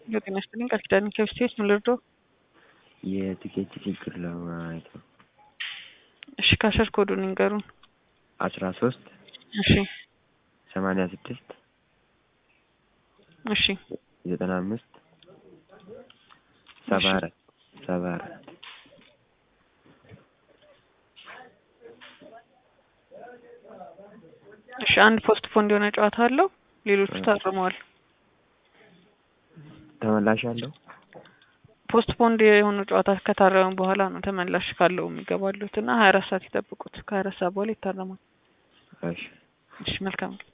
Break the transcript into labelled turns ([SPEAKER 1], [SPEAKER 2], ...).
[SPEAKER 1] የጤና ይስጥልኝ ቃል ኪዳን ከብስቴት ምን ልርዳው?
[SPEAKER 2] የትኬት ችግር ለማየት ነው።
[SPEAKER 1] እሺ ካሸር ኮዱን ይንገሩን።
[SPEAKER 2] አስራ ሶስት
[SPEAKER 1] እሺ
[SPEAKER 2] ሰማንያ ስድስት
[SPEAKER 1] እሺ
[SPEAKER 2] ዘጠና አምስት ሰባ አራት ሰባ አራት
[SPEAKER 1] እሺ አንድ ፖስት ፖንድ የሆነ ጨዋታ አለው። ሌሎቹ ታርመዋል።
[SPEAKER 2] ተመላሽ አለው።
[SPEAKER 1] ፖስት ፖንድ የሆኑ ጨዋታ ከታረሙ በኋላ ነው ተመላሽ ካለው የሚገባሉት እና ሀያ አራት ሰዓት ይጠብቁት። ከሀያ አራት ሰዓት በኋላ ይታረማል።
[SPEAKER 2] እሺ
[SPEAKER 1] እሺ መልካም